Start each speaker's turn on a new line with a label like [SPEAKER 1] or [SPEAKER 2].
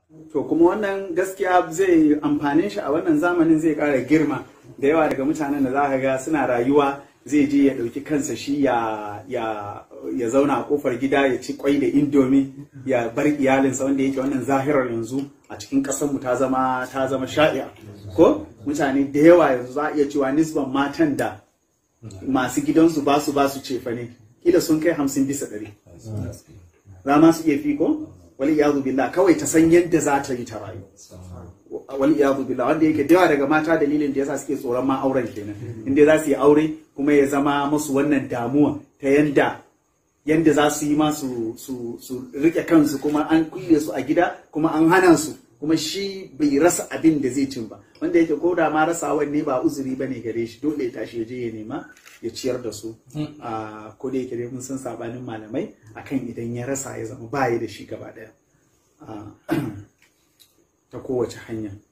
[SPEAKER 1] to kuma wannan gaskiya zai amfanin shi a wannan zamanin zai ƙara girma da yawa daga mutanen da za ka ga suna rayuwa zai je ya ɗauki kansa shi ya ya ya zauna a kofar gida ya ci kwai da indomi ya bar iyalinsa wanda yake wannan zahirar yanzu a cikin ƙasarmu ta zama ta zama sha'i'a ko mutane da yawa yanzu za a iya cewa nisban matan da masu gidansu ba su ba su cefa ne kila sun kai hamsin bisa ɗari za ma su iya fi ko wali iyadu billah kawai ta san yadda za ta yi ta rayu wali iyadu billah wanda yake da yawa daga mata dalilin da yasa suke tsoron ma auren kenan inda za su yi aure kuma ya zama musu wannan damuwa ta yanda yanda za su yi ma su su su rike kansu kuma an kulle su a gida kuma an hana su kuma shi bai rasa abin da zai cin ba wanda yake ko da ma rasawan ne ba uzuri bane gare shi dole ya tashi ya je ya nema ya ciyar da su a ko da yake dai mun san sabanin malamai akan idan ya rasa ya zama baya da shi gaba daya ta kowace hanya